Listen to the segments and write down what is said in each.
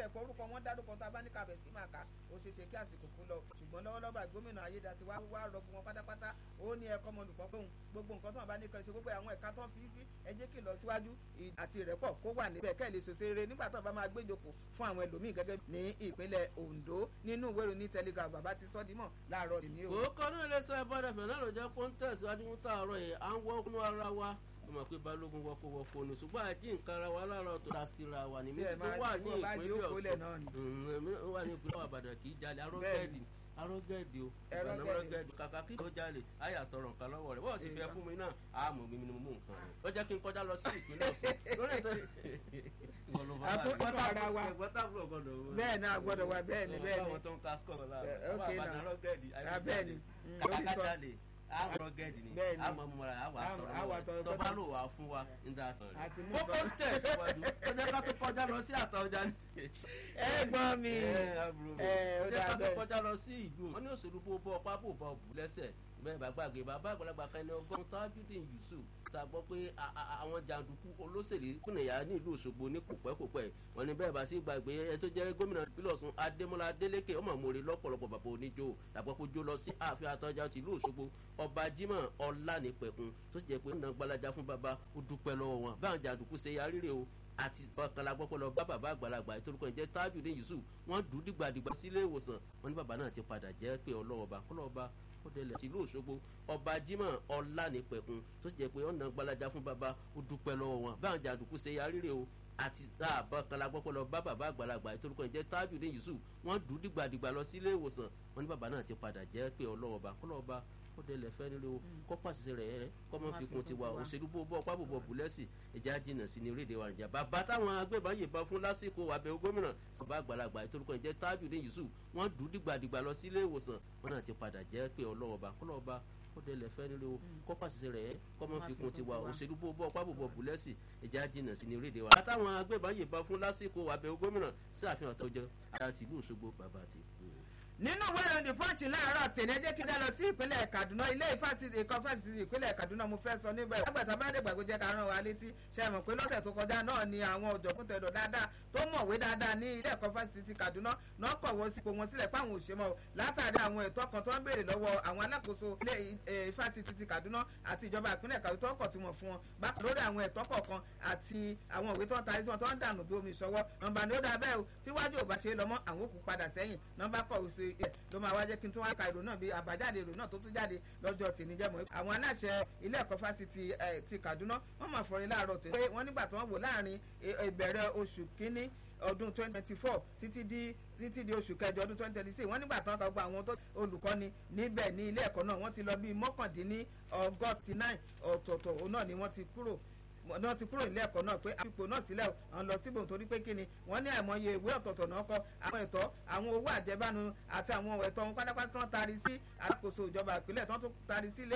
ẹ̀kọ́ orúkọ wọn dárúkọ tá a bá ní kàbẹ̀ sí máa kà ó ṣeé ṣe kí àsìkò kó lọ ṣùgbọ́n lọ́wọ́lọ́wọ́ gómìnà ayédàtí wá wá rọgùn wọn pátápátá ó ní ẹ̀kọ́ ọmọlùkọ́ fóun gbogbo nǹkan tó wọn bá ní kan ṣe gbogbo àwọn ẹ̀ka tó ń fi sí ẹ jẹ́ kí lọ síwájú àti ìrẹ́pọ̀ kó wà níbẹ̀ kẹ́ lè ṣòṣe rere nígbà tó bá máa gbéjòkó fún àwọn ẹlòmíì gẹ́gẹ́ ní ìpínlẹ̀ Ondo nínú ìwé ìròyìn Telegraph bàbá ti sọ́ dímọ̀ láàárọ̀ ìní o. òkò náà lè sọ ìbára fẹ̀ náà ló jẹ́ kó ń tẹ̀síwájú fún tààrọ̀ yìí à ń wọ́kùnú ara wa mo mọ̀ pé balógun wọ́kọ̀ wọ́kọ̀ ni ṣùgbọ́n àjí nǹkan ara wa lára tó ta síra wa ní mísí tó wà ní ìpínlẹ̀ Ọ̀ṣun wà ní ìpínlẹ̀ Ìbàdàn kì í jalè arọ́gẹ́ẹ̀dì arọ́gẹ́ẹ̀dì o ìbànú arọ́gẹ́ẹ̀dì kàkà kí ló jalè àyà tọrọ nǹkan lọ́wọ́ rẹ̀ bọ́ọ̀ sì fẹ́ fún mi náà àmọ́ mi ni mo mú nǹkan rẹ̀ ó jẹ́ kí n kọjá lọ sí ìpínlẹ̀ Ọ̀ṣun lórí ètò àtúntò ara wa bẹ́ẹ̀ náà gbọ́dọ̀ wa bẹ́ẹ̀ ni bẹ́ẹ̀ ni àwọn tó ń ka skọ̀ lára ok àwọn àbànú arọ́gẹ́ẹ̀dì bẹ́ẹ̀ ni kàkà jalè àwọ̀ gẹ́ẹ̀dì ni àmọ́ múra àwọ̀ àtọ̀rọ̀ tó bá lò wá fún wa ń dá tán rẹ̀. kókó ń tẹ̀ síwájú ó jẹ́ ká tó kọjá lọ sí àtọ̀jà ni. ẹ gbọ́ mi ẹ ó jẹ́ ká tó kọjá lọ sí ìlú wọn ní òṣèlú bó bọ́ ọpá bò bọ́ bù lẹ́sẹ̀ bẹ́ẹ̀ bá gbàgbé bàbá àgbàlagbà kan ní ọgọ́rùn-ún tábìdìn Yusuf ta gbọ́ pé àwọn jàǹdùkú olóṣèlú kùnìyà ní ìlú Òṣogbo ní kòpẹ́kòpẹ́ wọn ní bẹ́ẹ̀ bá sí gbàgbé ẹ tó jẹ́ gómìnà ìpínlẹ̀ Ọ̀ṣun Adémọ́lá Adélékè ọmọ àmúre lọ́pọ̀lọpọ̀ bàbá oníjó tàbí kó jó lọ sí ààfin àtọ́jà ti ìlú Òṣogbo ọba Jimoh Ọlánìpẹ̀kun tó sì jẹ́ pé ọ̀nà gbalaja fún bàbá ó dúpẹ́ lọ́wọ́ wọn báwọn jàǹdùkú ṣe yarí rè o àti bọ́kànlá gbọ́pọ̀ lọ bá bàbá àgbàlagbà ìtorúkọ ìjẹ́ Tajudeen Yusuf wọ́n dùn dìgbàdìgbà sílé ìwòsàn wọn ní bàbá náà ti padà jẹ́ pé ọlọ́wọ́ba kọ́lọ́ọ̀ba kọ́dẹ̀lẹ̀ tìlú Òṣogbo ọba Jimoh Ọlánìpẹ̀kun tó sì jẹ́ pé ọ̀nà gbalaja fún bàbá ó dúpẹ́ lọ́wọ́ wọn báwọn jàǹdùkú ṣe yarí rè o àti bọ́kànlá gbọ́pọ̀ lọ bá bàbá àgbàlagbà ìtorúkọ ìjẹ́ Tajudeen Yusuf wọ́n dùn dìgbàdìgbà lọ sílé ìwòsàn wọn ní bàbá náà ti padà jẹ́ pé ọlọ́wọ́ba kọ́lọ́ọ̀ba ó délẹ̀ fẹ́ nílé o kọ́ pàṣẹ rẹ̀ rẹ̀ kọ́ mọ́ fi kun tiwa òṣèlú bó bọ́ pábò bọ̀ bùlẹ́sì ìjà jìnnà sí ní orílẹ̀-èdè wa nìjà bàbá táwọn agbébọn yìnbọn fún lásìkò àbẹ̀wò gómìnà bàbá àgbàlagbà ìtorúkọ ìjẹ́ Tajudeen Yusuf wọ́n dùn dìgbàdìgbà lọ sílé ìwòsàn wọn náà ti padà jẹ́ pé ọlọ́wọ́ba kọ́lọ́ọ̀ba ó délẹ̀ fẹ́ nílé o kọ́ pàṣẹ rẹ̀ kọ́ mọ́ fi kun tiwa òṣèlú bó bọ́ pábò bọ̀ bùlẹ́sì ìjà jìnnà sí ní orílẹ̀-èdè wa. táwọn agbébọn yìnbọn fún lásìkò àbẹ̀wò gómìnà sí àfihàn tó jẹ́ àti ìlú Òṣogbo bàbá àti nínú ìwé ìròyìn the punch láàárọ̀ tèmi ẹ jẹ́ kí n dá lọ sí ìpínlẹ̀ Kaduna ilé ìfásitì ẹ̀kọ́ fásitì ìpínlẹ̀ Kaduna mo fẹ́ sọ níbẹ̀ lágbàtà bá dé gbàgbé jẹ́ ká rán wa létí ṣe mọ̀ pé lọ́sẹ̀ tó kọjá náà ni àwọn ọ̀jọ̀gbọ́n tẹ̀dọ̀ dáadáa tó mọ̀wé dáadáa ní ilé ẹ̀kọ́ fásitì Kaduna náà kọ̀wọ́ sípò wọn sílẹ̀ fáwọn òṣèmọ̀ látàrí àwọn ẹ̀tọ́ kan tó ń béèrè lọ́wọ́ àwọn alákòóso ilé ìfásitì ti Kaduna àti ìjọba ìpínlẹ̀ Kaduna tó ń kọ̀ tí wọ́n fún wọn bákan lórí àwọn ẹ̀tọ́ kọ̀ọ̀kan àti àwọn òwe tó ń tarí sí wọn tó ń dànù bí omi ìṣọwọ́ nọ́mbà ni ó dá bẹ́ẹ̀ o tíwájú ò bá ṣe lọ́mọ́ àwọn òkú padà sẹ́yìn nọ́mbà kọ̀wé sí ẹ̀ ló máa wá jẹ́ kí n tún wá ka ìròyìn náà bí àbájáde ìròyìn náà tó tún jáde lọ́jọ́ tèmi jẹ́ mọ́. àwọn aláṣẹ ilé ẹ̀kọ́ fásitì ti Kaduna wọ́n máa fọrin láàárọ̀ tèmi pé wọ́n nígbà tí wọ́n wò láàrin ìbẹ̀rẹ̀ oṣù kínní ọdún twenty twenty four títí di títí di oṣù kẹjọ ọdún twenty twenty six wọ́n nígbà tí wọ́n kà gba àwọn tó olùkọ́ni níbẹ̀ ní ilé ẹ̀kọ́ náà wọ́n ti lọ bíi mọ́kàndínní ọgọ́tì nine ọ̀tọ̀ọ̀tọ̀ òun náà ni wọ́n ti kúrò náà ti kúrò nílé ẹ̀kọ́ náà pé ipò náà sílẹ̀ ọ̀n lọ síbò torí pé kíni wọ́n ní àìmọye ìwé ọ̀tọ̀ọ̀tọ̀ náà kọ àwọn ẹ̀tọ́ àwọn owó àjẹbánu àti àwọn ẹ̀tọ́ wọn pátápátá tán tari sí alákòóso ìjọba ìpínlẹ̀ tán tún tari sí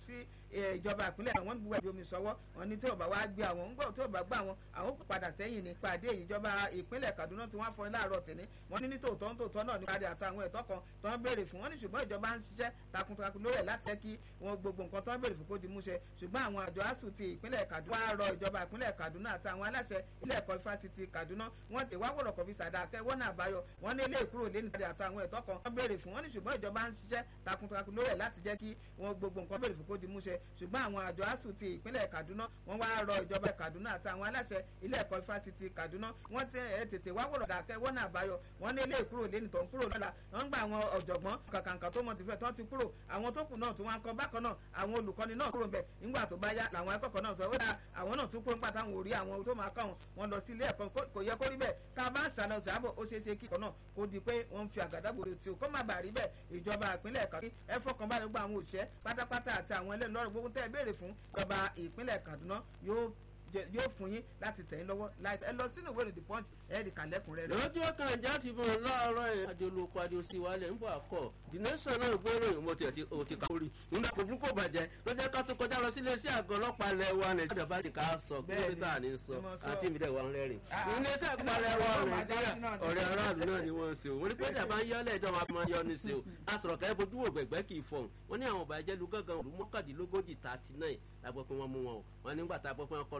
ìjọba ìpínlẹ̀ wọn gbúgbà ìbomi sọ́wọ́ wọn ní tí ò bá wá gbé àwọn ńgbọ́ tí ò bá gbà wọn àwọn kò padà sẹ́yìn ní pàdé ìjọba ìpínlẹ̀ Kaduna tí wọ́n fọ láàárọ̀ tẹ̀lé wọn ní nítòótọ́ nítòótọ́ náà ní kárí àtàwọn ẹ̀tọ́ kan tó ń béèrè fún wọn ní ṣùgbọ́n ìjọba ń ṣiṣẹ́ takuntakun lórí ẹ̀ láti jẹ́ kí wọn gbogbo nǹkan tó ń béèrè fún kó di múṣẹ ṣùgbọ́n àwọn àjọ asuu ti ìpínlẹ̀ Kaduna wá rọ ìjọba ìpínlẹ̀ Kaduna àti àwọn aláṣẹ ilé ẹ̀kọ́ ifásitì Kaduna wọ́n ti wá wọ̀rọ̀ kọfí sàdákẹ́ wọ́n náà báyọ̀ wọ́n ní ilé ìkúrò lé nígbàdí àtàwọn ẹ̀tọ́ kan wọ́n béèrè fún wọn ní ṣùgbọ́n ìjọba ń ṣiṣẹ́ takuntakun lórí ẹ̀ láti jẹ́ kí wọn gbogbo nǹkan béèrè fún kó di múṣẹ ṣùgbọ́n àwọn àjọ asuu ti ìpínlẹ̀ Kaduna wọ́n wá rọ ìjọba Kaduna àti àwọn aláṣẹ ilé ẹ̀kọ́ ifásitì Kaduna wọ́n ti ẹ̀ tètè wá wọ̀rọ̀ dàkẹ́ wọ́n náà báyọ̀ wọ́n ní ilé ìkúrò lé nìtọ̀ ń kúrò lọ́la wọ́n gba àwọn ọ̀jọ̀gbọ́n kàkàǹkà tó mọ̀ ti fẹ́ tán ti kúrò àwọn tó kù náà tó wọn kọ bákan náà àwọn olùkọ́ni náà kúrò ń bẹ̀ nígbà tó bá yá làwọn akẹ́kọ̀ọ́ náà sọ ó dà àwọn náà tún kúrò nípa táwọn ò rí àwọn tó máa kọ́ wọn lọ sí ilé ẹ̀kọ́ kò yẹ kó rí bẹ́ẹ̀ tá a bá ń ṣàlọ́ ṣàbọ̀ ó ṣeé ṣe kí ìkọ̀ náà kó di pé wọ́n ń fi àgádágodo tí o kó má bàa rí bẹ́ẹ̀ ìjọba ìpínlẹ̀ Kaduna ẹ fọkàn balẹ̀ gbọ́ àwọn òṣìṣẹ́ pátápátá àti àwọn ẹlẹ́nu gbogbo tẹ́ ẹ béèrè fún ìjọba ìpínlẹ̀ Kaduna yóò yóò fún yín láti tẹ̀ yín lọ́wọ́ láìpẹ́ ẹ lọ sínú ìwé ìròyìn punch ẹ rí kàlẹ́kùn rẹ̀. lójú ọkàn ìjà ti fún un láàárọ̀ ẹ̀ adolóko adiosi wálẹ̀ ń bọ̀ àkọ́ the nation náà gbé ìròyìn mo tiẹ̀ ti o ti ká orí nígbà kò fún kò bàjẹ́ lọ́jọ́ ká tó kọjá lọ sílé sí àgọ́ ọlọ́pàá lẹ̀ wa nàìjíríà bá ti ká sọ kílómítà ní sọ àti ìmìlẹ̀ wa ń rẹ́rìn. ilé iṣẹ́ àpárẹ̀ wa nàìjíríà ọ̀rẹ́ aráàlú náà ni wọ́n ń ṣe o wọ́n ní pé ìjàmbá ń yọ́lẹ̀ ìjọba máa ń yọ ní ṣe o asọ̀rọ̀ kẹ́ bojú wò gbẹ̀gbẹ́ kì í fọ̀hún wọ́n ní àwọn ọ̀bàjẹ́ lu gángan òru mọ́kàndínlógójì thirty nine la gbọ́ pé wọ́n mú wọn o wọ́n nígbà tá a gbọ́ pé wọ́n kọ́